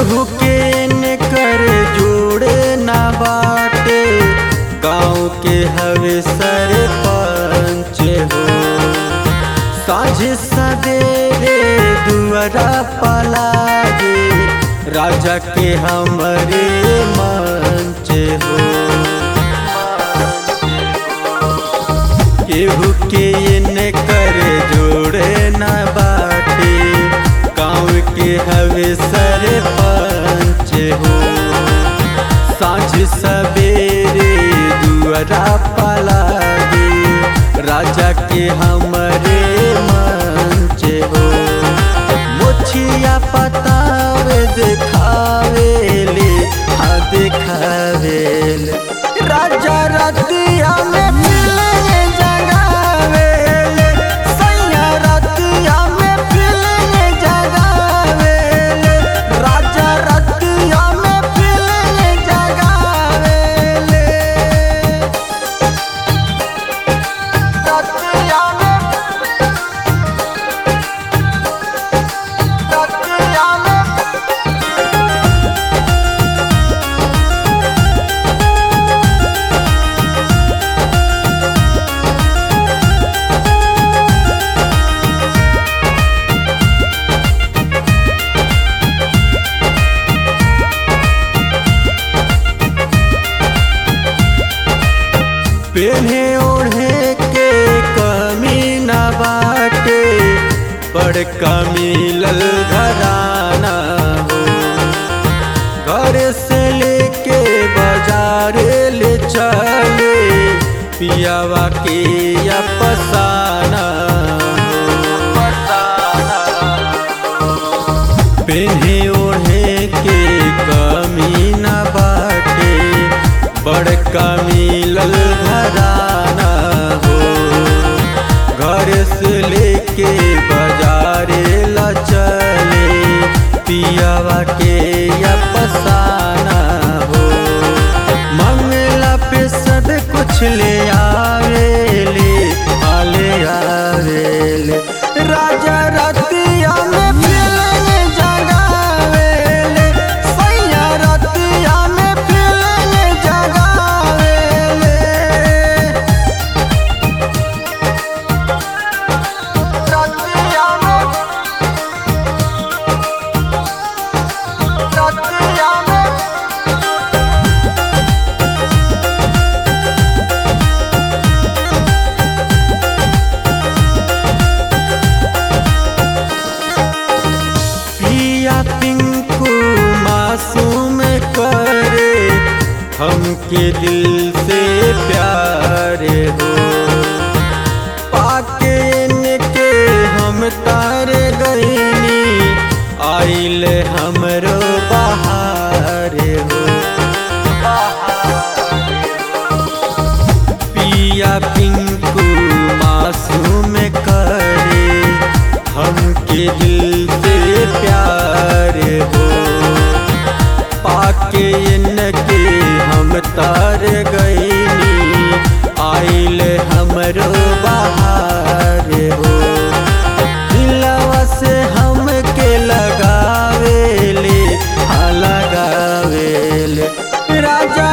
केहू के न कर जोड़े ना बाटे गाँव के हवे सरपंच हो साझ सवेरे दुआरा पलागे राजा के हमरे मंच हो केहू के न कर जोड़े ना बाटे गाँव के हवे सरपंच हो साँझ सवेरे दुआरा पलागे राजा के हमरे मंच हो मुछिया पतावे देखावेले हाँ देखावेले राजा रतिया में फिल्म जगावेले सैया रतिया में फिल्म जगावेले राजा रतिया में फिल्म जगावेले रतिया में रतिया में पेन्हे ओढ़े के कमी न बाटे बड़का मिलल घराना हो घर से लेके बाजार ले चले पियावा के या पसाना पेन्हे ओढ़े के कमी न बाटे बड़का मिलल घराना हो घर से लेके बाजारे ला चले पियावा के या पसाना हो मंगला पे सब कुछ ले आवेले आले आवेले राजा रतिया में फिल्म जगावेले सैया रतिया में फिल्म जगावेले रतिया में रतिया में पिया पिंकू मासूम करे हमके दिल से प्यार हो पाके इनके हम तार गईनी आइल हमरो बहार हो पिया पिंकू मासूम करे हमके दिल से प्यार हो पाके इनके हम तार गईनी आइल हमरो बहार हो दिलवा से हमके लगावेले हाँ लगावेले राजा